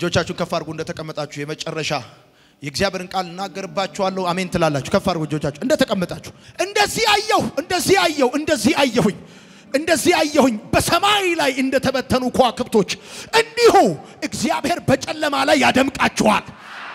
እጆቻችሁን ከፍ አድርጉ እንደተቀመጣችሁ። የመጨረሻ የእግዚአብሔርን ቃል እናገርባችኋለሁ። አሜን ትላላችሁ። ከፍ አድርጉ እጆቻችሁ እንደተቀመጣችሁ። እንደዚህ አየሁ፣ እንደዚህ አየሁ፣ እንደዚህ አየሁኝ፣ እንደዚህ አየሁኝ። በሰማይ ላይ እንደተበተኑ ከዋክብቶች እንዲሁ እግዚአብሔር በጨለማ ላይ ያደምቃችኋል።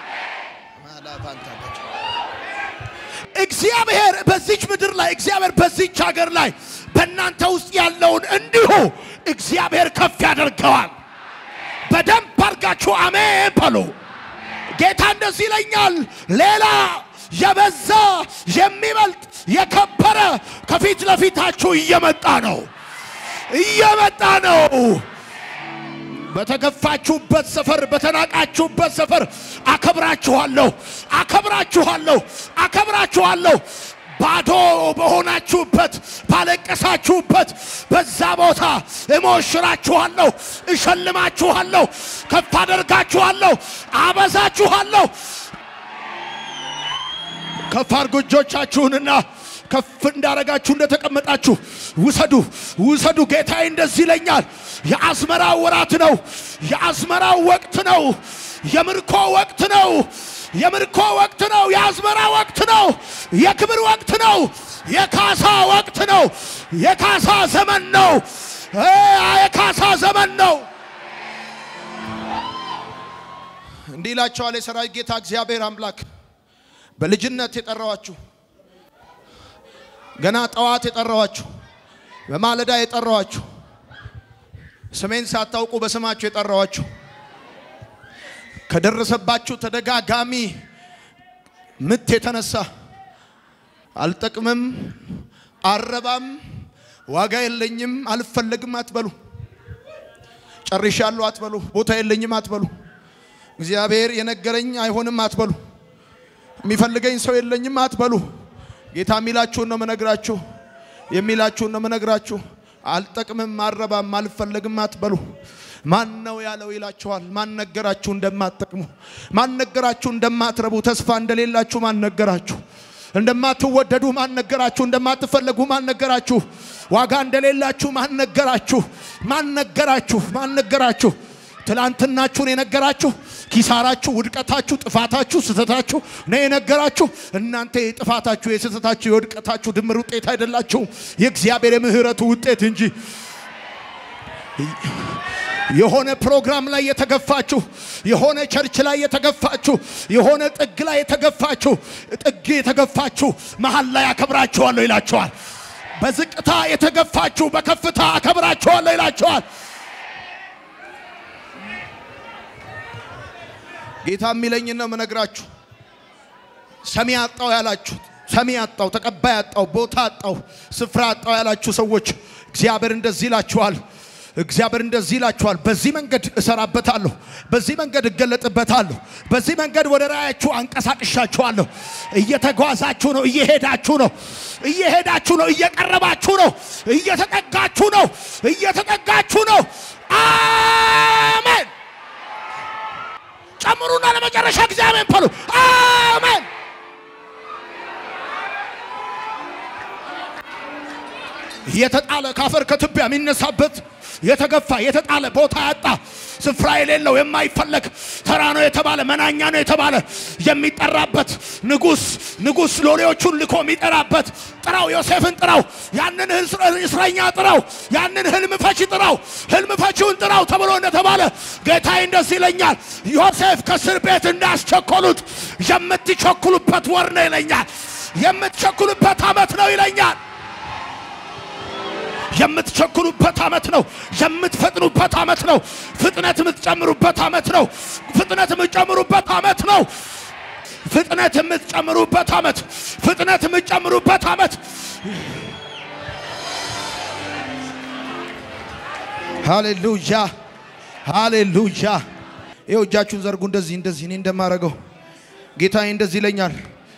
እግዚአብሔር በዚች ምድር ላይ እግዚአብሔር በዚች ሀገር ላይ በእናንተ ውስጥ ያለውን እንዲሁ እግዚአብሔር ከፍ ያደርገዋል። በደንብ አድርጋችሁ አሜን በሉ። ጌታ እንደዚህ ይለኛል፣ ሌላ የበዛ የሚበልጥ የከበረ ከፊት ለፊታችሁ እየመጣ ነው፣ እየመጣ ነው። በተገፋችሁበት ሰፈር፣ በተናቃችሁበት ሰፈር አከብራችኋለሁ፣ አከብራችኋለሁ፣ አከብራችኋለሁ። ባዶ በሆናችሁበት ባለቀሳችሁበት በዛ ቦታ እሞሽራችኋለሁ፣ እሸልማችኋለሁ፣ ከፍ አደርጋችኋለሁ፣ አበዛችኋለሁ። ከፍ አድርጉ እጆቻችሁንና ከፍ እንዳረጋችሁ እንደተቀመጣችሁ ውሰዱ፣ ውሰዱ። ጌታዬ እንደዚህ ይለኛል፣ የአዝመራው ወራት ነው፣ የአዝመራው ወቅት ነው፣ የምርኮ ወቅት ነው። የምርኮ ወቅት ነው። የአዝመራ ወቅት ነው። የክብር ወቅት ነው። የካሳ ወቅት ነው። የካሳ ዘመን ነው። የካሳ ዘመን ነው። እንዲህ ይላቸዋል የሰራዊት ጌታ እግዚአብሔር አምላክ በልጅነት የጠራዋችሁ ገና ጠዋት የጠራዋችሁ በማለዳ የጠራዋችሁ ስሜን ሳታውቁ በስማችሁ የጠራዋችሁ ከደረሰባችሁ ተደጋጋሚ ምት የተነሳ አልጠቅምም፣ አረባም፣ ዋጋ የለኝም፣ አልፈለግም አትበሉ። ጨርሻለሁ አትበሉ። ቦታ የለኝም አትበሉ። እግዚአብሔር የነገረኝ አይሆንም አትበሉ። የሚፈልገኝ ሰው የለኝም አትበሉ። ጌታ የሚላችሁን ነው መነግራችሁ፣ የሚላችሁን ነው መነግራችሁ። አልጠቅምም፣ አረባም፣ አልፈለግም አትበሉ። ማን ነው ያለው ይላችኋል። ማን ነገራችሁ እንደማትጠቅሙ? ማን ነገራችሁ እንደማትረቡ? ተስፋ እንደሌላችሁ ማን ነገራችሁ? እንደማትወደዱ ማን ነገራችሁ? እንደማትፈለጉ ማን ነገራችሁ? ዋጋ እንደሌላችሁ ማን ነገራችሁ? ማን ነገራችሁ? ማን ነገራችሁ? ትላንትናችሁን የነገራችሁ ኪሳራችሁ፣ ውድቀታችሁ፣ ጥፋታችሁ፣ ስህተታችሁ ነው የነገራችሁ። እናንተ የጥፋታችሁ፣ የስህተታችሁ፣ የውድቀታችሁ ድምር ውጤት አይደላችሁም፣ የእግዚአብሔር የምህረቱ ውጤት እንጂ የሆነ ፕሮግራም ላይ የተገፋችሁ፣ የሆነ ቸርች ላይ የተገፋችሁ፣ የሆነ ጥግ ላይ የተገፋችሁ፣ ጥግ የተገፋችሁ መሀል ላይ አከብራችኋለሁ ይላችኋል። በዝቅታ የተገፋችሁ በከፍታ አከብራችኋለሁ ይላችኋል። ጌታ የሚለኝ ነው የምነግራችሁ። ሰሚ አጣው ያላችሁ ሰሚ አጣው፣ ተቀባይ አጣው፣ ቦታ አጣው፣ ስፍራ አጣው ያላችሁ ሰዎች እግዚአብሔር እንደዚህ ይላችኋል። እግዚአብሔር እንደዚህ ይላችኋል፣ በዚህ መንገድ እሰራበታለሁ፣ በዚህ መንገድ እገለጥበታለሁ፣ በዚህ መንገድ ወደ ራያችሁ አንቀሳቅሻችኋለሁ። እየተጓዛችሁ ነው፣ እየሄዳችሁ ነው፣ እየሄዳችሁ ነው፣ እየቀረባችሁ ነው፣ እየተጠጋችሁ ነው፣ እየተጠጋችሁ ነው። አሜን። ጨምሩና ለመጨረሻ ጊዜ አሜን በሉ። አሜን። የተጣለ ካፈር ከትቢያ የሚነሳበት የተገፋ የተጣለ ቦታ ያጣ ስፍራ የሌለው የማይፈለግ ተራ ነው የተባለ መናኛ ነው የተባለ የሚጠራበት ንጉስ ንጉስ ሎሌዎቹን ልኮ የሚጠራበት ጥራው፣ ዮሴፍን ጥራው፣ ያንን እስረኛ ጥራው፣ ያንን ህልም ፈቺ ጥራው፣ ህልም ፈቺውን ጥራው ተብሎ እንደተባለ ጌታዬ እንደዚህ ይለኛል። ዮሴፍ ከእስር ቤት እንዳስቸኮሉት የምትቸኩሉበት ወር ነው ይለኛል። የምትቸኩሉበት ዓመት ነው ይለኛል። የምትቸኩሉበት ዓመት ነው። የምትፈጥኑበት ዓመት ነው። ፍጥነት የምትጨምሩበት ዓመት ነው። ፍጥነት የምትጨምሩበት ዓመት ነው። ፍጥነት የምትጨምሩበት ዓመት ፍጥነት የምትጨምሩበት ዓመት ሃሌሉያ ሃሌሉያ። ይኸው እጃችሁን ዘርጉ። እንደዚህ እንደዚህ እኔ እንደማደርገው ጌታዬ እንደዚህ ይለኛል።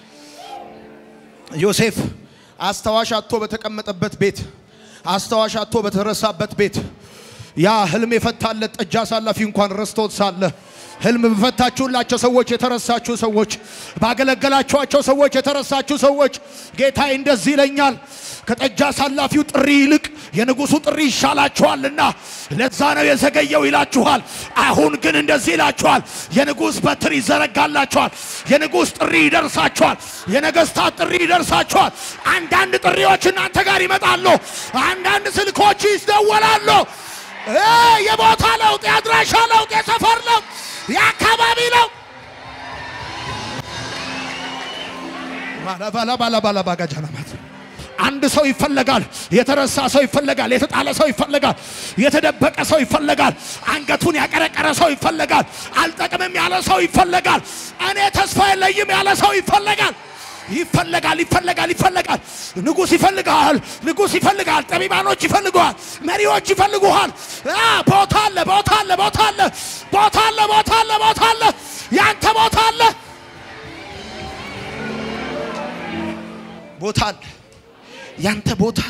ዮሴፍ አስታዋሽ አጥቶ በተቀመጠበት ቤት አስታዋሽ አጥቶ በተረሳበት ቤት ያ ህልም የፈታለት ጠጅ አሳላፊ እንኳን ረስቶት ሳለ ህልም በፈታችሁላቸው ሰዎች የተረሳችሁ ሰዎች፣ ባገለገላችኋቸው ሰዎች የተረሳችሁ ሰዎች ጌታዬ እንደዚህ ይለኛል ከጠጅ አሳላፊው ጥሪ ይልቅ የንጉሱ ጥሪ ይሻላችኋልና ለዛ ነው የዘገየው ይላችኋል። አሁን ግን እንደዚህ ይላችኋል፣ የንጉሥ በትር ይዘረጋላችኋል። የንጉሥ ጥሪ ይደርሳችኋል። የነገሥታት ጥሪ ይደርሳችኋል። አንዳንድ ጥሪዎች እናንተ ጋር ይመጣሉ። አንዳንድ ስልኮች ይደወላሉ። እ የቦታ ለውጥ፣ የአድራሻ ለውጥ፣ የሰፈር ለውጥ፣ የአካባቢ ለውጥ ባላባላባላባጋጃናማት አንድ ሰው ይፈለጋል። የተረሳ ሰው ይፈለጋል። የተጣለ ሰው ይፈለጋል። የተደበቀ ሰው ይፈለጋል። አንገቱን ያቀረቀረ ሰው ይፈለጋል። አልጠቅምም ያለ ሰው ይፈለጋል። እኔ ተስፋ የለኝም ያለ ሰው ይፈለጋል። ይፈለጋል ይፈለጋል ይፈለጋል። ንጉሥ ይፈልግሃል። ንጉሥ ይፈልግሃል። ጠቢባኖች ይፈልጉሃል። መሪዎች ይፈልጉሃል። አ ቦታ አለ ቦታ አለ ቦታ አለ ቦታ አለ ቦታ አለ ቦታ አለ ያንተ ቦታ አለ ቦታ አለ ያንተ ቦታ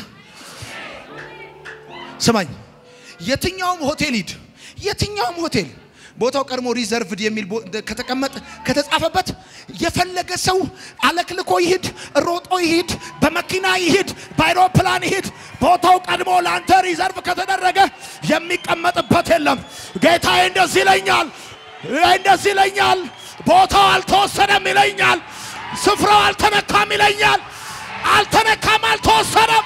ስማኝ፣ የትኛውም ሆቴል ሂድ፣ የትኛውም ሆቴል ቦታው ቀድሞ ሪዘርቭድ የሚል ቦ- ከተቀመጠ ከተጻፈበት የፈለገ ሰው አለክልኮ ይሂድ፣ ሮጦ ይሂድ፣ በመኪና ይሂድ፣ በአይሮፕላን ይሂድ፣ ቦታው ቀድሞ ለአንተ ሪዘርቭ ከተደረገ የሚቀመጥበት የለም። ጌታዬ እንደዚህ ይለኛል፣ እንደዚህ ይለኛል፣ ቦታው አልተወሰነም ይለኛል፣ ስፍራው አልተነካም ይለኛል። አልተነካም፣ አልተወሰነም፣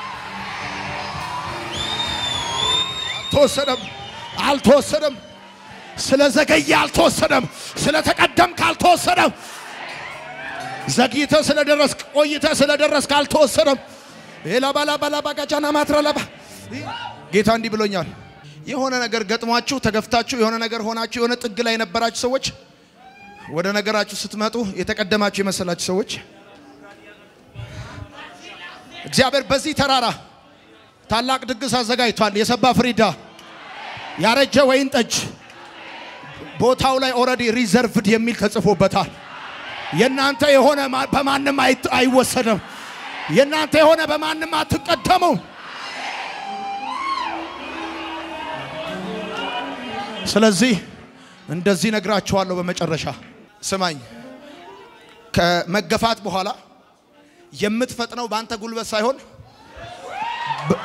አልተወሰነም፣ አልተወሰነም። ስለዘገየ አልተወሰነም። ስለተቀደምክ አልተወሰነም። ዘግይተ ስለደረስክ ቆይተ ስለደረስክ አልተወሰነም። ላባላባላባጋጃና ማትረላባ ጌታ እንዲህ ብሎኛል። የሆነ ነገር ገጥሟችሁ ተገፍታችሁ የሆነ ነገር ሆናችሁ የሆነ ጥግ ላይ የነበራችሁ ሰዎች ወደ ነገራችሁ ስትመጡ የተቀደማችሁ የመሰላችሁ ሰዎች እግዚአብሔር በዚህ ተራራ ታላቅ ድግስ አዘጋጅቷል። የሰባ ፍሪዳ ያረጀ ወይን ጠጅ ቦታው ላይ ኦልሬዲ ሪዘርቭድ የሚል ተጽፎበታል። የእናንተ የሆነ ማ- በማንም አይ- አይወሰድም። የእናንተ የሆነ በማንም አትቀደሙ። ስለዚህ እንደዚህ ነግራችኋለሁ። በመጨረሻ ስማኝ፣ ከመገፋት በኋላ የምትፈጥነው በአንተ ጉልበት ሳይሆን በ-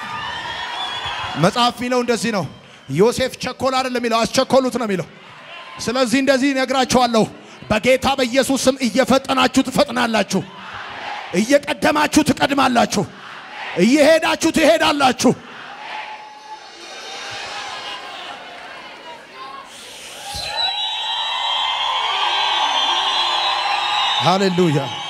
መጽሐፍ የሚለው እንደዚህ ነው። ዮሴፍ ቸኮል አይደለም የሚለው አስቸኮሉት ነው የሚለው። ስለዚህ እንደዚህ ነግራችኋለሁ፣ በጌታ በኢየሱስ ስም እየፈጠናችሁ ትፈጥናላችሁ፣ እየቀደማችሁ ትቀድማላችሁ፣ እየሄዳችሁ ትሄዳላችሁ። ሃሌሉያ